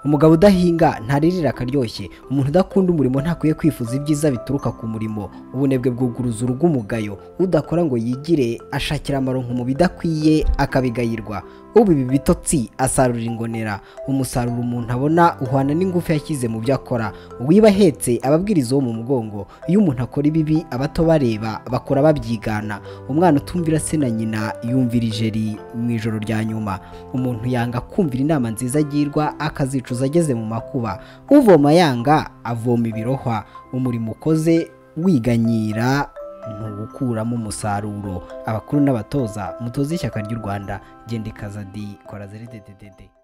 umugabo udahinga ntaririra akaryoshye umuntu udakunda umurimo ntakwiye kwifuza ibyiza bituruka ku murimo ubunebwe bwuguruza urugo umugayo udakora ngo yigire ashakira amaronko mu bidakwiye akabigayirwa uba ibi bitotsi asarura ingonera umusaruro umuntu abona uhwana n'ingufu yashyize mu byo akora uwiba ahetse ababwiriza uwo mu mugongo iyo umuntu akora ibibi abato bareba bakora babyigana umwana utumvira se na nyina yumvira ijeri mu ijoro rya nyuma umuntu yanga kumvira inama nziza agirwa akazicuza ageze mu makuba uvoma yanga avoma ibirohwa umurimo ukoze wiganyira ntugukuramo umusaruro abakuru n'abatoza mutoze ishyaka ry'u rwanda genda ikaza di kora zere dededede